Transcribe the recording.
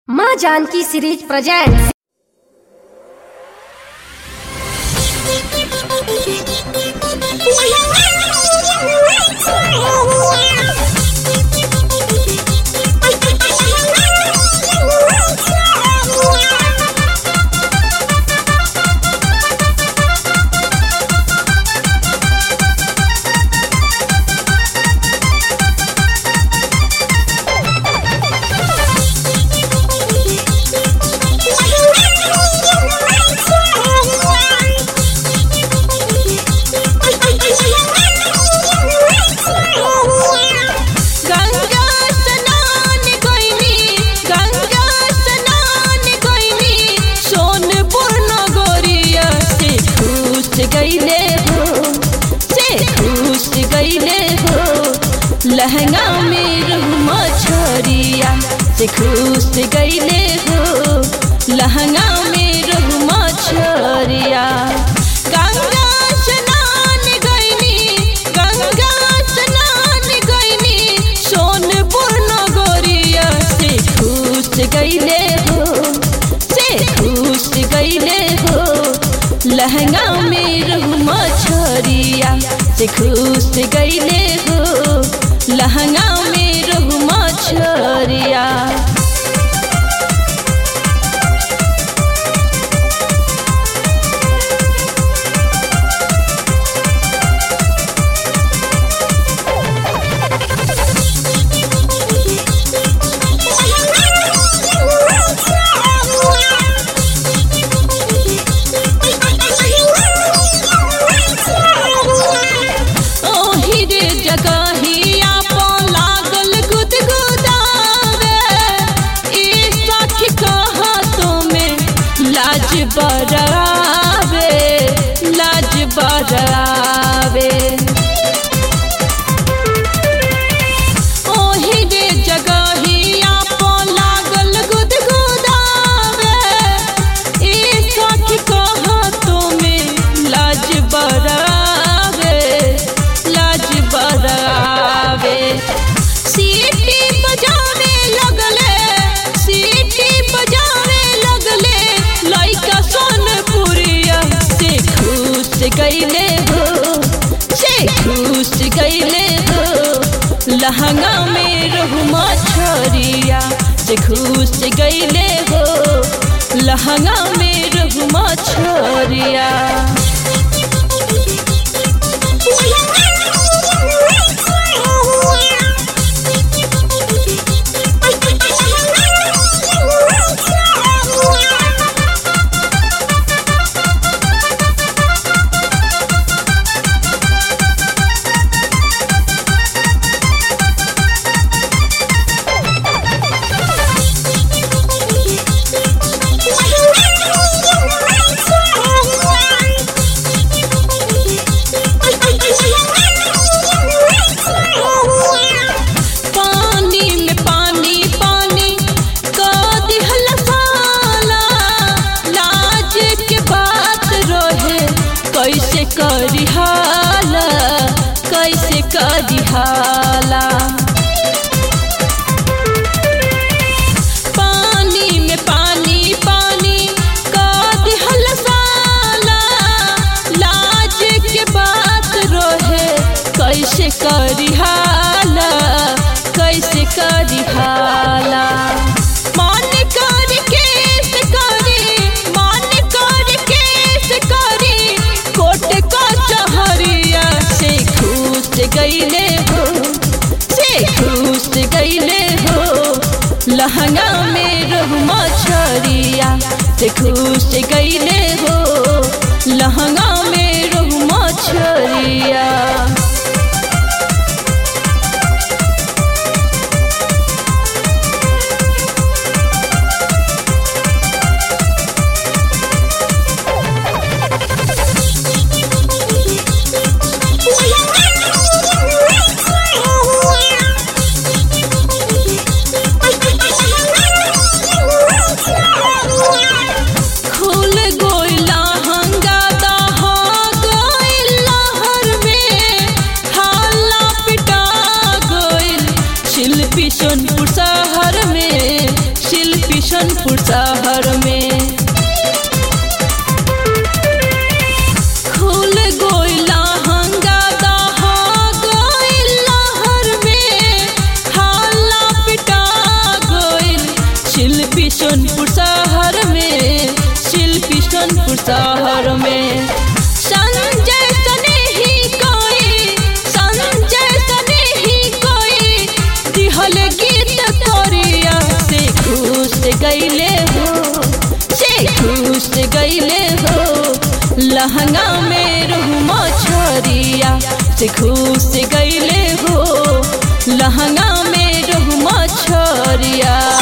माँ Janaki series present Ganga स्नान गइनी गंगा स्नान गइनी सोनपुर नगरिया से खुश गइले हो से खुश गइले हो लहंगा में रुमा छोरिया से खुश गइले हो लहंगा में रुमा छोरिया गंगा स्नान गइनी गंगा स्नान गइनी सोनपुर नगरिया से खुश गइले हो से खुश गइले हो लहंगा में रुमा छोरिया से खुश गइले हो लहंगा में रुमा छोरिया ओही रे जगहिया पो लागल गुदगुदावे ई सखी कहा तुम्हें लाज बरावे लाज बरावे ओही रे जगहिया पो लागल गुदगुदावे ई सखी कहा तुम्हें लाज बरावे लाज बरावे सीटी बजावे लगले सीटी बजावे लगले लइका सोनपुरिया से खुश गइले हो से खुश गइले हो लहंगा में रहुमा छोरिया से खुश गइले हो लहंगा में रहुमा छोरिया पानी में पानी पानी का दिहल साला लाज के बात रहे कैसे करी हाला कैसे करी हाला पानी में पानी पानी का दिहल साला लाज के बात रहे कैसे करी हाला कैसे करी हाला मान कर केस करी मान कर केस करी कोट का चहरिया से खुश गइले हो से खुश गइले हो लहंगा में रहुमा छोरिया से खुश गइले हो लहंगा में रहुमा छोरिया खुल गोइला हंगा दहा गोइला हर में बिशनपुर शहर में खुल गोइला हंगादा हा गोइला हर में हाला पिटा गोइल शिल्पी सोनपुर शहर में शिल्पी सोनपुर शहर में संजय सने ही कोई संजय सने ही कोई दिहल गीत कोरिया से खुश गईले हो से खुश गईले हो लहंगा में रहू छोरिया से खुश गईले हो लहंगा में रहू छोरिया